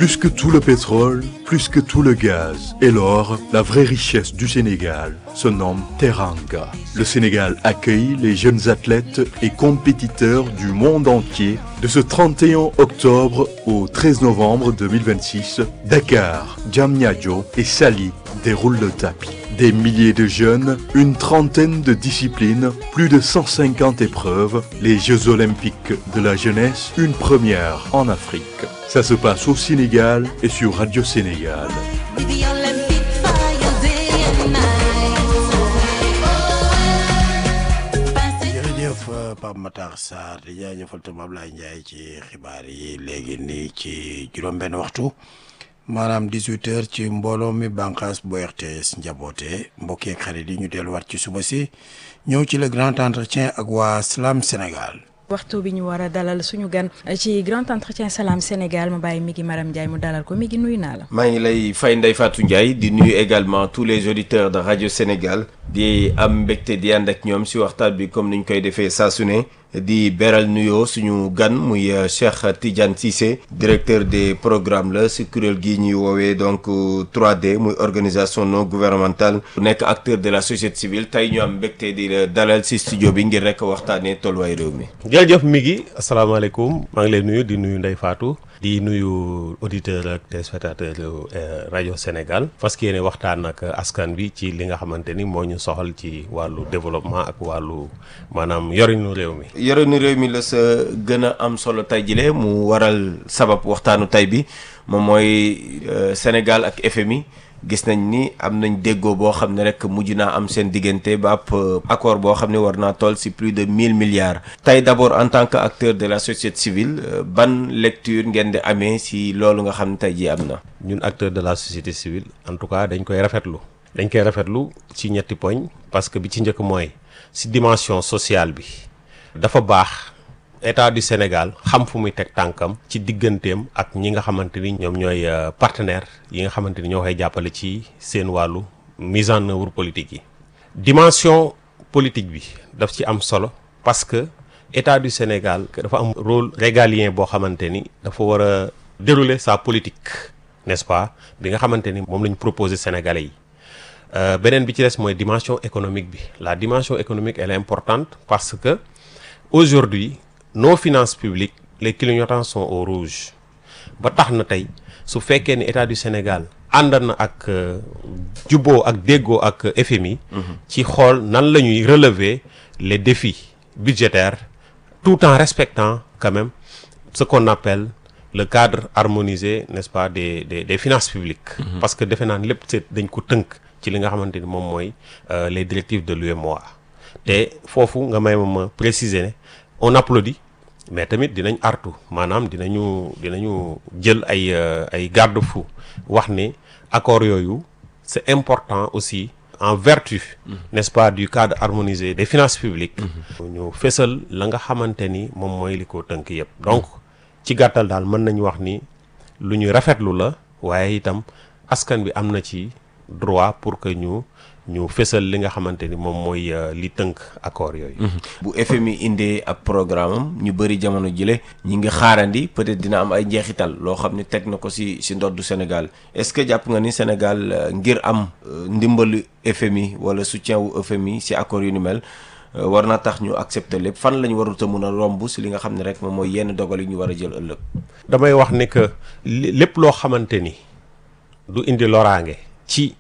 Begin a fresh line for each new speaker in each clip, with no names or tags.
Plus que tout le pétrole, plus que tout le gaz et l'or, la vraie richesse du Sénégal se nomme Teranga. Le Sénégal accueille les jeunes athlètes et compétiteurs du monde entier de ce 31 octobre au 13 novembre 2026. Dakar, Diamniadio et Sali déroulent le tapis. Des milliers de jeunes, une trentaine de disciplines, plus de 150 épreuves, les Jeux olympiques de la jeunesse, une première en Afrique. Ça se passe au Sénégal et sur Radio Sénégal.
jërëjëf Pape Matar Sarr di jaajëfal tam Ablaye Ndiaye ci xibaar yi léegi nii ci juróom-benn waxtu maanaam 18 heures ci mbooloo mi bànqaas bu RTS njaboote mbokk yeeg xarit yi ñu delluwaat ci suba si ñëw ci le grand entretien ak waa Slam Sénégal.
waxtu bi ñu war a dalal suñu gan ci grand entretien Salam Sénégal ma bàyyi mi ngi Maram Ndiaye mu dalal ko mi ngi nuyu naa la.
maa ngi lay fay Ndeye Fatou Ndiaye di nuyu également tous les auditeurs de radio Sénégal di am mbégte di ànd ak ñoom si waxtaan bi comme ni ñu koy defee saa su ne di beral nuyoo suñu gan muy Cheikh Tidiane Cissé directeur des programmes la si kuréel gii ñuy woowee donc 3D muy organisation non gouvernementale nekk acteur de la société civile tey ñu am mbégte di la dalal si studio bi ngir rek waxtaanee tolluwaay réew mi.
jërëjëf mi ngi asalaamaaleykum maa ngi lay nuyu di nuyu Ndeye Fatou di nuyu auditeur ak téléspectateur rajo Sénégal parce que yéene waxtaan ak askan bi ci li nga xamante ni moo ñu soxal ci wàllu développement ak wàllu maanaam yorinu réew mi.
yorinu réew mi la sa gën a am solo tey jile mu waral sabab waxtaanu tey bi moom mooy Sénégal ak FMI. gis nañ ni am nañ déggoo boo xam ne rek mujj naa am seen diggante ba ab accord boo xam ne war naa toll ci plus de mille milliards. tey d'abord en tant que acteur de la société civile ban lecture ngeen di amee ci loolu nga xam ne tey jii am na.
ñun acteur de la société civile en tout cas dañ koy rafetlu. dañ koy rafetlu ci ñetti poñ parce que bi ci njëkk mooy ci dimension sociale bi dafa baax. état du Sénégal xam fu muy teg tànkam ci digganteem ak ñi nga xamante ni ñoom ñooy partenaire yi nga xamante ni ñoo koy jàppale ci seen wàllu mise en œuvre politique yi dimension politique bi daf ci am solo parce que état du Sénégal dafa am rôle régalien boo xamante ni dafa war a dérouler sa politique n'est-ce pas bi nga xamante ni moom lañ proposé Sénégalais yi beneen bi ci des mooy dimension économique bi la dimension économique elle est importante parce que aujourd'hui nos finances publiques les clignotants sont au rouge ba tax na tey su fekkee ni état du Sénégal ànd na ak jubboo ak déggoo ak FMI. ci xool nan la ñuy relever les défis budgétaires tout en respectant quand même ce qu'on appelle le cadre harmonisé n'est-ce pas des des des finances publiques. parce que defe naa ne lépp dañ ko tënk ci li nga xamante ni moom mooy les directives de l'UEMOA te foofu nga may ma ma préciser ne. on applaudit mais tamit dinañ artu maanaam dinañu dinañu jël ay ay garde-fou wax ni accord yooyu c'est important aussi en vertu n'est-ce pas du cadre harmonisé des finances publiques ñu fésal la nga xamante ni moom mooy li ko tënk yépp donc ci gàttal daal mën nañu wax ni lu ñuy rafetlu la waaye itam askan bi am na ci droit pour que ñu ñu fésal li nga xamante ni moom mooy li tënk accord yooyu.
bu FMI indee ab programme am ñu bëri jamono jile ñi ngi xaarandi peut-être dina am ay njeexital loo xam ne teg na ko ci ci ndoddu Sénégal est-ce que jàpp nga ni Sénégal ngir am ndimbalu FMI wala soutien wu FMI ci accord yu ni mel war na tax ñu accepter lépp fan la ñu warut a mën a romb ci li nga xam ne rek moom mooy yenn dogal yi ñu war a jël ëllëg.
damay wax ne que lépp loo xamante ni du indi loraange ci.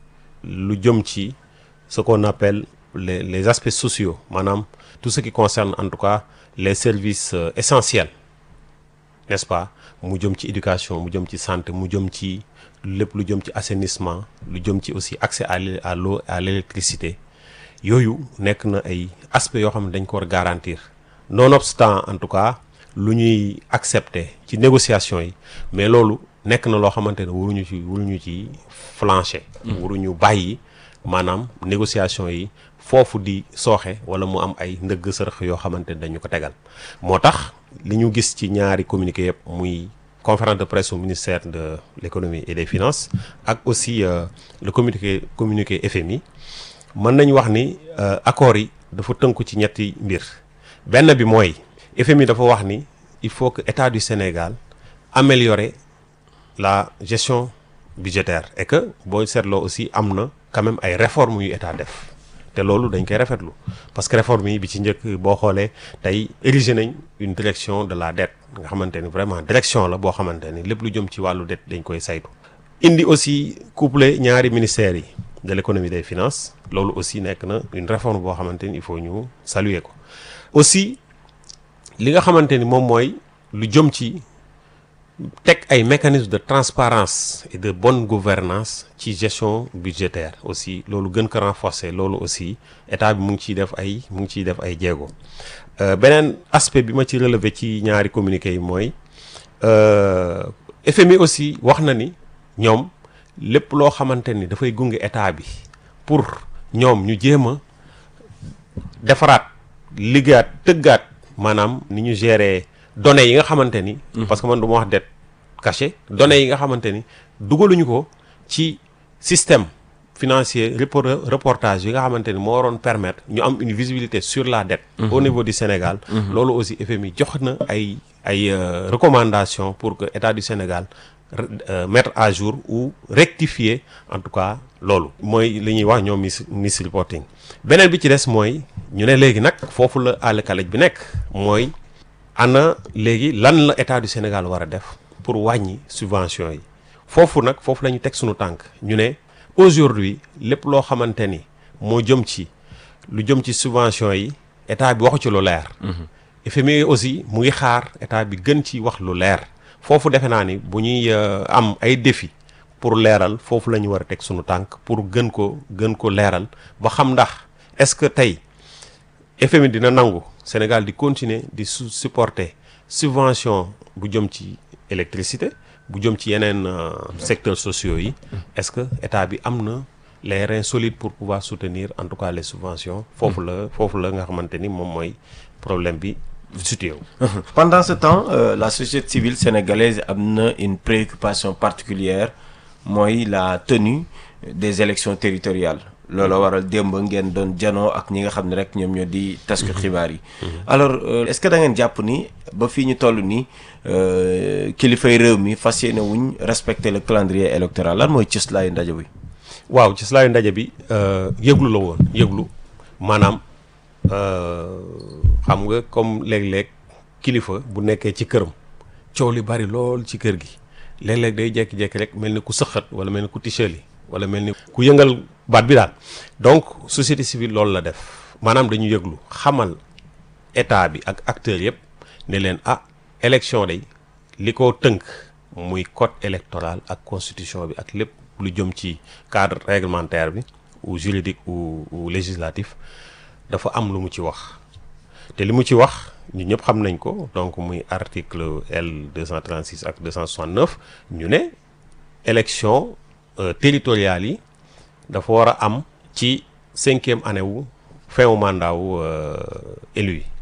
lu jëm ci ce qu'on appelle les les aspects sociaux maanaam tout ce qui concerne en tout cas les services euh, essentiels n'est-ce pas mu jëm ci éducation mu jëm ci santé mu jëm ci lépp lu jëm ci assainissement lu jëm ci aussi accès à à l'eau à l'électricité yooyu nekk na ay aspects yoo xam ne dañ ko war garantir nonobstant en tout cas lu ñuy accepter ci négociations yi mais loolu nekk na loo xamante ne waruñu ci waruñu ci flancher. waruñu bàyyi maanaam négociation yi foofu di sooxe wala mu am ay ndëgg sërëx yoo xamante ne dañu ko tegal moo tax li ñu gis ci ñaari communiqué yëpp muy conférence de presse au ministère de l'économie et des finances ak aussi euh, le communiqué communiqué FMI mën nañu wax ni euh, accords yi dafa tënku ci ñetti mbir benn bi mooy FMI dafa wax ni il faut que état du Sénégal améliorer la gestion budgétaire et que booy seetloo aussi am na quand même ay réformes yu état def te loolu dañ koy rafetlu parce que réforme yi bi ci njëkk boo xoolee tey érigé nañ une direction de la dette nga xamante ni vraiment direction la boo xamante ni lépp lu jëm ci wàllu dette dañ koy saytu. indi aussi couplé ñaari ministères yi de l'économie des finances loolu aussi nekk na une réforme boo xamante ni il faut ñu saluer ko aussi li nga xamante ni moom mooy lu jëm ci. teg ay mécanismes de transparence et de bonne gouvernance ci gestion budgétaire aussi loolu gën ko renforcer loolu aussi état bi mu ngi ciy def ay mu ngi ciy def ay jéego beneen aspect bi ma ci relever ci ñaari communiqué yi mooy FMI aussi wax na ni ñoom lépp loo xamante ni dafay gunge état bi pour ñoom ñu jéem a defaraat liggéeyaat tëggaat maanaam ni ñu gérer. données yi nga xamante ni. parce que man du ma wax dette cachée données yi nga xamante ni dugaluñu ko ci système financier reportage yi nga xamante ni moo waroon permettre ñu am une visibilité sur la dette. au niveau du Sénégal. loolu aussi FMI jox na ay ay recommandations pour que état du Sénégal mettre à jour ou rectifier en tout cas loolu. mooy li ñuy wax ñoom mis mis reporting beneen bi ci des mooy ñu ne léegi nag foofu la àll kalaj bi nekk mooy. ana léegi lan la état du Sénégal war a def pour wàññi subvention yi foofu nag foofu la ñu teg suñu tànk ñu ne aujourd'hui lépp loo xamante ni moo jëm ci lu jëm ci subvention yi état bi waxu ci lu leer FMI aussi mu ngi xaar état bi gën ci wax lu leer foofu defe naa ni bu ñuy am ay défi pour leeral foofu la ñu war a teg suñu tànk pour gën ko gën ko leeral ba xam ndax est-ce que tey FMI dina nangu Sénégal di continuer di su supporter subvention bu jëm ci électricité bu jëm ci yeneen secteurs sociaux yi est-ce que état bi am na les reins solides pour pouvoir soutenir en tout cas les subventions foofu la foofu la nga xamante ni moom mooy problème bi situé wu
pendant ce temps euh, la société civile sénégalaise am na une préoccupation particulière mooy la tenue des élections territoriales loolu waral démb ngeen doon janoo ak ñi nga xam ne rek ñoom ñoo di tasku xibaar yi alors est-ce que da ngeen jàpp ni ba fii ñu toll nii kilifay réew mi fas yéene wuñ respecter le calendrier électoral lan mooy cëslaayu ndaje bi
waaw cëslaayu ndaje bi yëglu la woon yëglu maanaam xam nga comme léeg-léeg kilifa bu nekkee ci këram coow li bari lool ci kër gi léeg-léeg day jékki-jékki rek mel ni ku sëqat wala mel ni ku ticheli wala mel ni ku yëngal baat bi daal donc société civile loolu la def maanaam dañu yëglu xamal état bi ak acteurs yëpp ne leen ah élection day li ko tënk muy code électoral ak constitution bi ak lépp lu jëm ci cadre réglementaire bi ou juridique ou ou législatif dafa am lu mu ci wax te li mu ci wax ñu ñëpp xam nañ ko donc muy article L 236 ak 269 ñu ne élection territoriales yi dafa war a am ci cinquième année wu fin wu mandat wu élu yi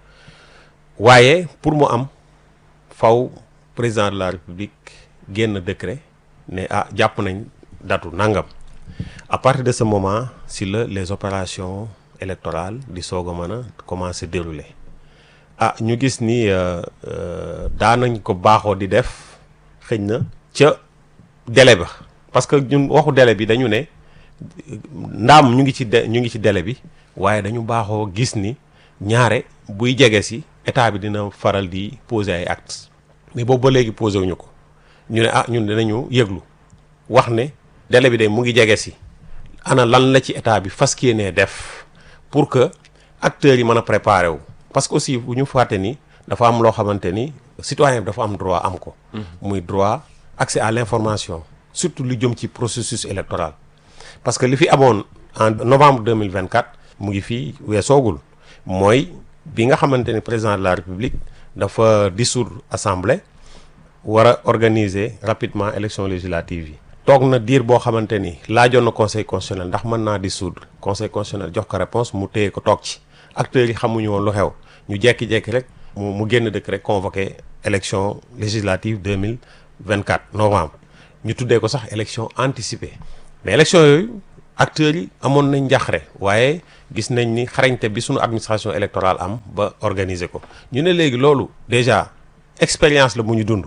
waaye pour mu am faw président de la république génn décret ne ah jàpp nañ datu nangam à partir de ce moment si la les opérations électorales di soog a mën a commencer dérouler ah ñu gis ni daanañ ko baaxoo di def xëñ na ca délai ba parce que ñun waxu délai bi dañu ne ndaam ñu ngi ci de ñu ngi ci délai bi waaye dañu baaxoo gis ni ñaare buy jege si état bi dina faral di poser ay actes mais boobu ba léegi posé wuñu ko ñu ne ah ñun dinañu yëglu wax ne délai bi de mu ngi jege si ana lan la ci état bi fas yéenee def pour que acteurs yi mën a préparer wu. parce que aussi bu ñu fàtte ni dafa am loo xamante ni citoyen bi dafa am droit am ko. muy droit accès à l'information surtout lu jëm ci processus électoral. parce que li fi amoon en novembre 2024 mu ngi fii weesoogul mooy bi nga xamante ni président de la république dafa dissoudre assemblée war a organiser rapidement élection législative yi toog na diir boo xamante ni laajoon na conseil constitutionnel ndax mën naa dissoudre conseil constitutionnel jox ko réponse mu téye ko toog ci acteurs yi xamuñu woon lu xew ñu jekki-jekki rek mu mu génn dëkk rek convoqué élection législative 2024 novembre ñu tuddee ko sax élection anticipée mais élection yooyu acteurs yi amoon nañ njaxare waaye gis nañ ni xarañte bi suñu administration électorale am ba organiser ko ñu ne léegi loolu déjà expérience la bu ñu dund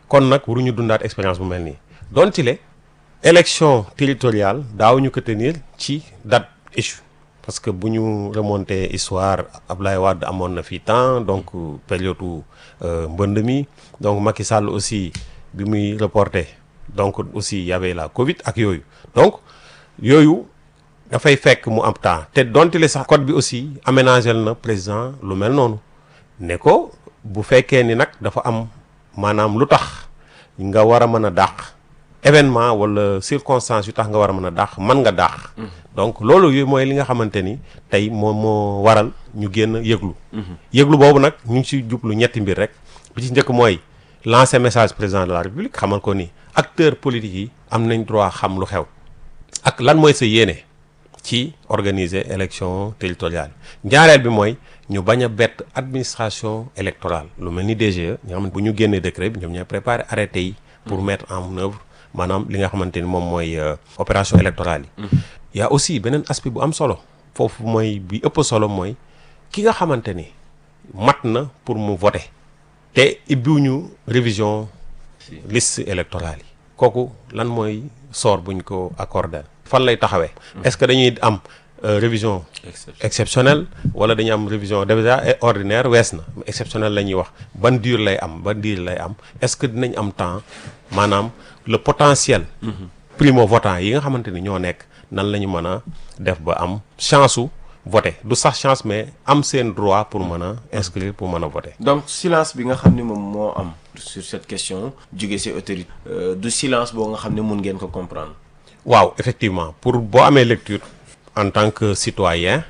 kon nag waruñu dundaat expérience bu mel nii donte le élection territoriale daaw ñu ko tenir ci date échue parce que bu ñu remonté histoire Ablaye Wade amoon na fi temps donc période mbënd mi donc Macky Sall aussi bi muy reporté donc aussi y avait la Covid ak yooyu donc yooyu dafay fekk mu am temps te donte le sax code bi aussi aménagé na président lu mel noonu ne ko bu fekkee ni nag dafa am maanaam lu tax nga war a mën a dàq événement wala circonstance yu tax nga war a mën a dàq mën nga dàq. donc loolu yooyu mooy li nga xamante ni tey moom moo waral ñu génn yëglu. yëglu boobu nag ñu ngi ci jublu ñetti mbir rek bi ci njëkk mooy lancer message président de la république xamal ko ni acteurs politiques yi am nañ droit xam lu xew. ak lan mooy sa yéene ci organiser élection territoriale ñaareel bi mooy ñu bañ a bett administration électorale lu mel ni DGE nga xam ne bu ñu génnee décret bi ñoom ñooy préparer arrêté yi. pour mettre en œuvre maanaam li nga xamante ni moom mooy opération électorale yi. y a aussi beneen aspect bu am solo foofu mooy bi ëpp solo mooy ki nga xamante ni mat na pour mu voter te ibbiwuñu révision liste électorale yi kooku lan mooy sort buñ ko accordé fan lay taxawee est-ce que dañuy am révision exceptionnelle wala dañuy am révision déjà ordinaire wees na exceptionnelle la ñuy wax ban diir lay am ban diir lay am est-ce que dinañ am temps maanaam le potentiel primo votant yi nga xamante ni ñoo nekk nan la ñu mën a def ba am chance su voter du sax chance mais am seen droit pour mën a inscrire pour mën a voter
donc silence bi nga xam ne moom moo am sur cette question jóge ci autorité du silence boo nga xam ne mun ngeen ko comprendre
waaw effectivement pour boo amee lecture en tant que citoyen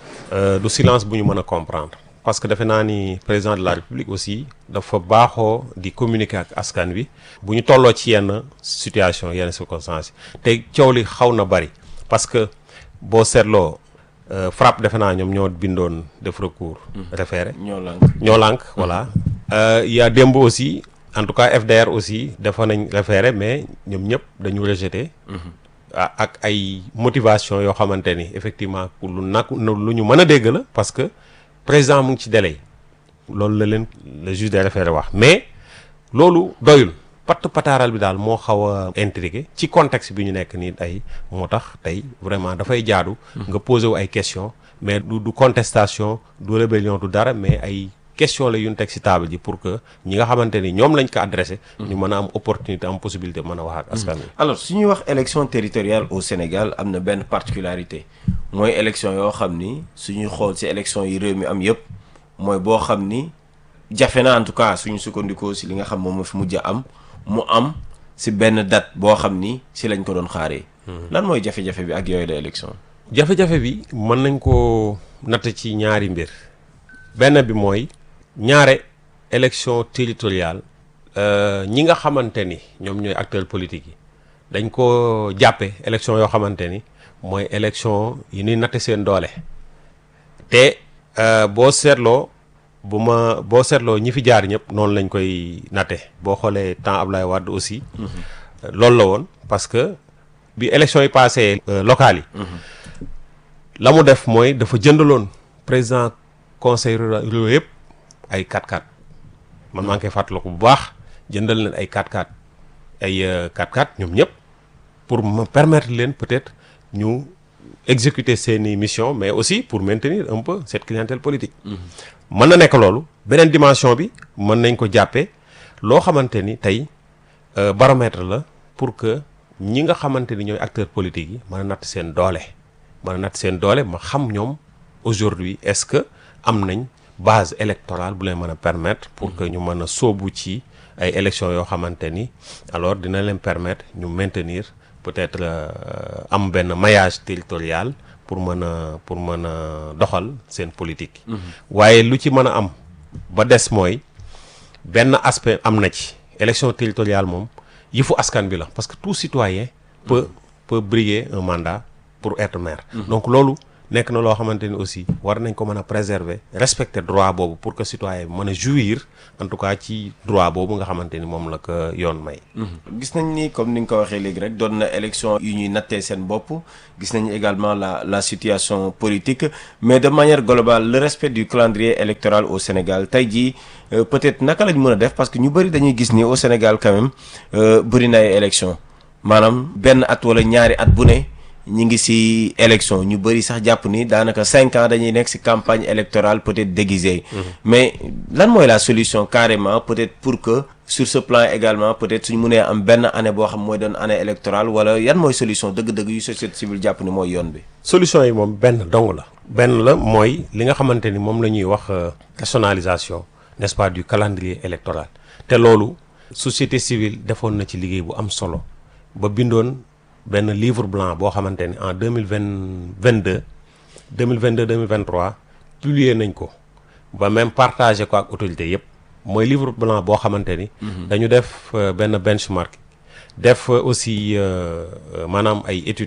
du silence bu ñu mën a comprendre parce que defe naa ni président de la république aussi dafa baaxoo di communiquer ak askan wi bu ñu tolloo ci yenn situation yenn circonstances te coow li xaw na bari parce que boo seetloo FRAPP defe naa ñoom ñoo bindoon def recours référé
ñoo lànk
ñoo lànk voilà il y a démb aussi en tout cas FDR aussi defa nañ référé mais ñoom ñëpp dañu rejeté ak ay motivation yoo xamante ni effectivement lu nag lu ñu mën a dégg la parce que président mu ngi ci délai loolu la leen le juge des référés wax mais loolu doyul patt pataaral bi daal moo xaw a intrigué ci contexte bi ñu nekk nii ay moo tax tey vraiment dafay jaadu nga posé wu ay question mais du du contestation du rébellion du dara mais ay question la yu ñu teg ci table ji pour que ñi nga xamante ni ñoom lañ ko adressé ñu mën a am opportunité am possibilité mën a wax ak askan wi
alors su ñuy wax élection territoriale au Sénégal am na benn particularité mooy élection yoo xam ni suñuy xool ci élection yi réew mi am yëpp mooy boo xam ni jafe na en tout cas suñu sukkandikoo ci li nga xam moom moo fi mujj a am mu am ci benn date boo xam ni ci lañ ko doon xaaree. lan mooy jafe-jafe bi ak yooyu la élection.
jafe-jafe bi mën nañ ko natt ci ñaari mbir benn bi mooy ñaare élection territoriale ñi nga xamante ni ñoom ñooy acteurs politiques yi dañ ko jàppe élection yoo xamante ni mooy élection yi ñuy natte seen doole te boo seetloo bu ma boo seetloo ñi fi jaar ñëpp noonu lañ koy natte boo xoolee temps Ablaye Wade aussi loolu la woon parce que bi élection yi passé locales yi la mu def mooy dafa jëndaloon président conseil rural yëpp ay 4x4 man maa ngi koy fàttaliku bu baax jëndal leen ay 4x4 ay 4x4 ñoom ñëpp pour me permettre leen peut-être ñu exécuter seeni mission mais aussi pour maintenir un peu cette clientèle politique. mën na nekk loolu beneen dimension bi mën nañ ko jàppee loo xamante ni tey baromètre la pour que ñi nga xamante ni ñooy acteurs politiques yi mën a natt seen doole mën a natt seen doole ma xam ñoom aujourd'hui est-ce que am nañ. base électorale bu leen mën a permettre pour que ñu mën a sóobu ci ay élections yoo xamante ni alors dina leen permettre ñu maintenir peut-être am benn maillage territorial pour mën a pour mën a doxal seen politique. waaye lu ci mën a am ba des mooy benn aspect am na ci élection territoriale moom yëfu askan bi la parce que tout citoyen peut peut briguer un mandat pour être maire. donc loolu nekk na loo xamante ni aussi war nañ ko mën a préserver respecter droit boobu pour que citoyen bi mën a jouir en tout cas ci droit boobu nga xamante ni moom la ko yoon may.
gis nañ ni comme ni nga ko waxee léegi rek doon na élection yu ñuy nattee seen bopp gis nañ également la la situation politique mais de manière globale le respect du calendrier électoral au Sénégal tey jii peut-être naka lañ mën a def parce que ñu bëri dañuy gis ni au Sénégal quand même bëri na ay élection maanaam benn at wala ñaari at bu ne ñi ngi ci élection ñu bëri sax jàpp ni daanaka cinq ans dañuy nekk ci campagne électorale peut-être déguisée mais lan mooy la solution carrément peut-être pour que sur ce plan également peut-être suñ mënee am benn année boo xam mooy doon année électorale wala yan mooy solution dëgg-dëgg yu société civile jàpp ni mooy yoon bi
solution yi moom benn dong la benn la mooy li nga xamante ni moom la ñuy wax rationalisation n'est-ce pas du calendrier électoral te loolu société civile defoon na ci liggéey bu am solo ba bindoon benn livre blanc boo xamante ni en deux mille vingt vingt deux deux mille vingt deux deux mille vingt trois publier nañ ko ba même partagé ko ak autorité yépp mooy livre blanc boo xamante ni. dañu def benn benchmark def aussi maanaam ay études.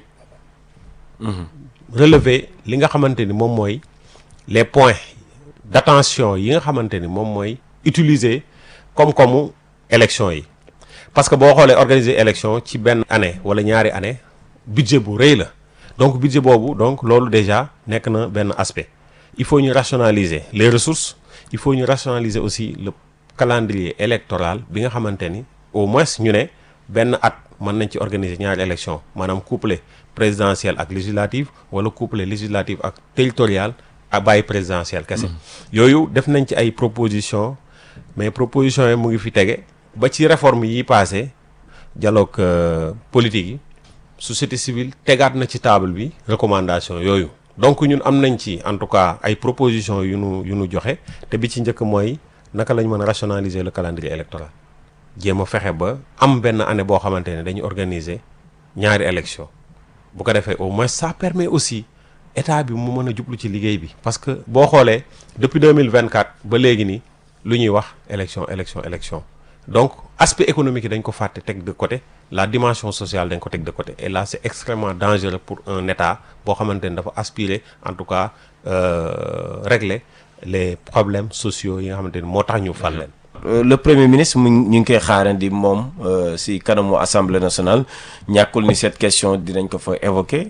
relever li nga xamante ni moom mooy les points d'attention yi nga xamante ni moom mooy utiliser koom-koomu élection yi. parce que boo xoolee organiser élection ci benn année wala ñaari année budget bu rëy la donc budget boobu donc loolu déjà nekk na benn aspect il faut ñu rationaliser les ressources il faut ñu rationaliser aussi le calendrier électoral bi nga xamante ni au moins ñu ne benn at mën nañ ci organiser ñaari élection maanaam couplé présidentielle ak législative wala couplé législative ak territorial ak bàyyi présidentielle kese yooyu def nañ ci ay propositions mais propositions yi mu ngi fi tege ba ci réforme yi passé dialogue politique yi société civile tegaat na ci table bi recommandation yooyu donc ñun am nañ ci en tout cas ay propositions yu nu yu nu joxe te bi ci njëkk mooy naka lañ mën a rationaliser le calendrier électoral jéem a fexe ba am benn année boo xamante ne dañu organiser ñaari élection bu ko defee au moins ça permet aussi état bi mu mën a jublu ci liggéey bi parce que boo xoolee depuis 2024 ba léegi nii lu ñuy wax élection élection élection donc aspect économique yi dañ ko fàtte teg de côté la dimension sociale dañ ko teg de côté et là c'est extrêmement dangereux pour un état boo xamante ne dafa aspirer en tout cas euh, régler les problèmes sociaux yi nga xamante ni moo tax ñu fal leen
le premier ministre mu ñu ngi koy xaarandi moom si kanamu assemblée nationale ñàkkul ni cette question dinañ ko fa évoquer.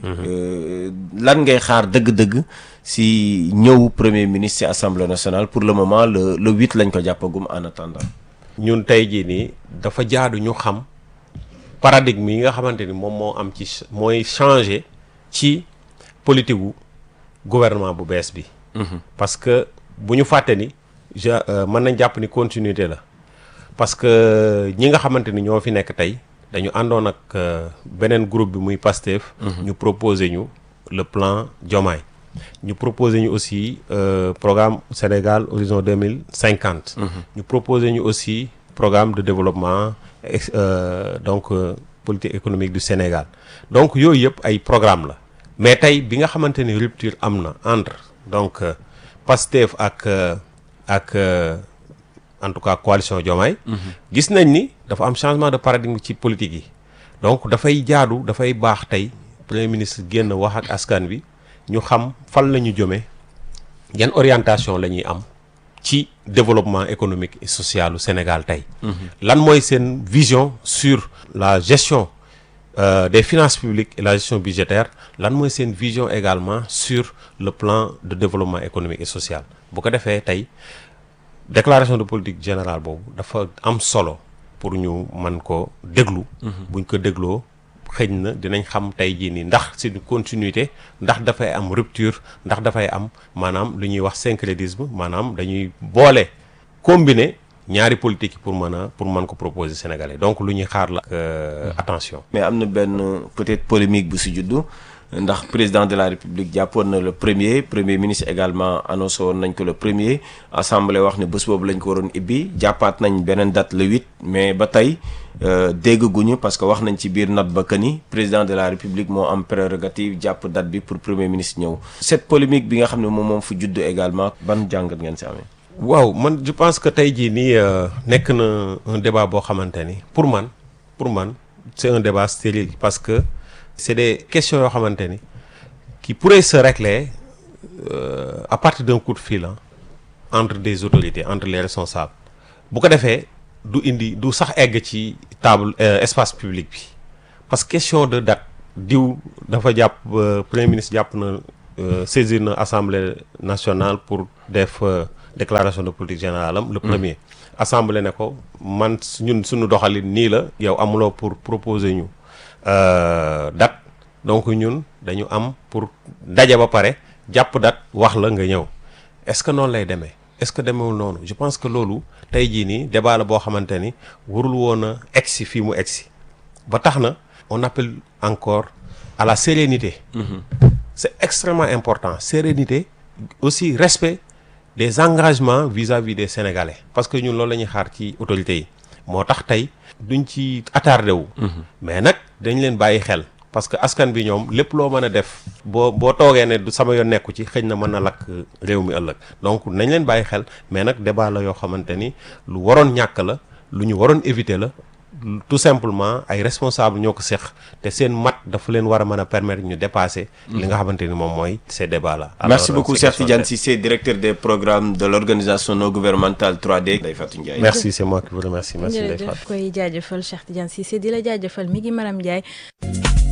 lan ngay xaar dëgg-dëgg si ñëw premier ministre si assemblée nationale pour le moment le le huit lañ ko jàppagum en attendant.
ñun tey jii nii dafa jaadu ñu xam paradigme yi nga xamante ni moom moo am ci mooy changer ci politique gu gouvernement bu bees bi. parce que bu ñu fàtte ni. je mën nañ jàpp ni continuité la parce que ñi nga xamante ni ñoo fi nekk tey dañu àndoon ak beneen groupe bi muy PASTEF. ñu proposer ñu le plan Diomaye. ñu proposer ñu aussi programme Sénégal horizon deux mille cinquante. ñu proposer ñu aussi programme de développement donc politique économique du Sénégal donc yooyu yëpp ay programme la mais tey bi nga xamante ni rupture am na entre donc PASTEF ak. ak en tout cas coalition Diomaye gis nañ ni dafa am changement de paradigme ci politique yi donc dafay jaadu dafay baax tey premier ministre génn wax ak askan wi ñu xam fan la ñu jëmee yan orientation la ñuy am ci développement économique et social u Sénégal tey lan mooy seen vision sur la gestion euh, des finances publiques et la gestion budgétaire lan mooy seen vision également sur le plan de développement économique et social bu ko defee tey déclaration de politique générale boobu dafa am solo pour ñu mën ko déglu buñ ko dégloo xëy na dinañ xam tey jii nii ndax c'est une continuité ndax dafay am rupture ndax dafay am maanaam lu ñuy wax syncrétisme maanaam dañuy boole combiner ñaari politique yi pour mën a pour mën ko proposer sénégalais donc lu ñuy xaar la attention
mais am na benn peut-être polémique bu si juddu ndax président de la république jàppoon na le premier premier ministre également annoncé woon nañ ko le premier assemblée wax ne bés boobu lañ ko waroon ibbi jàppaat nañ beneen date le huit mais ba tey dégguñu parce que wax nañ ci biir note ba que ni président de la république moo am prérogative jàpp date bi pour premier ministre ñëw. cette polémique bi nga xam ne moom moom fu juddu également ban jàngat ngeen si amee.
waaw man je pense que tey jii nii nekk na un débat boo xamante ni pour man pour man c'est un débat stérile parce que. c'est des questions yoo xamante ni qui pourraient se régler euh, à partir d'un coup de fil hein, entre des autorités entre les responsables bu ko defee du indi du sax egg ci table euh, espace public bi parce que question de date diw dafa jàpp euh, premier ministre jàpp na euh, saisir na assemblée nationale pour def euh, déclaration de politique générale am le premier assemblée ne ko man ñun suñu doxalin nii la yow amuloo pour proposer ñu euh, date donc ñun dañu am pour daje ba pare jàpp date wax la nga ñëw est-ce que noonu lay demee est-ce que demewul noonu je pense que loolu tey jii nii débat la boo xamante ni warul woon a egsi fii mu egsi ba tax na on appelle encore à la sérénité c'est extrêmement important sérénité aussi respect des engagements vis-à-vis des Sénégalais parce que ñun loolu la ñuy xaar ci autorités yi moo tax tey duñ ci attardé wu mais nag dañ leen bàyyi xel parce que askan bi ñoom lépp loo mën a def boo boo toogee ne du sama yoon nekku ci xëy na mën na lakk réew mi ëllëg donc nañ leen bàyyi xel mais nag débat la yoo xamante ni lu waroon ñàkk la lu ñu waroon éviter la tout simplement ay responsable ñoo ko seq te seen mat dafa leen war a mën a permettre ñu dépasser li nga xamante ni moom mooy ces débats là
Merci beaucoup Cheikh Tidiane Cissé, directeur des programmes de l'organisation non gouvernementale 3D. Ndeye Fatou Ndiaye.
merci c'est moi qui vous remercie merci Ndeye
jërëjëf
Fatou
koy jaajëfal Cheikh Tidiane Cissé di la jaajëfal mi ngi Maram Ndiaye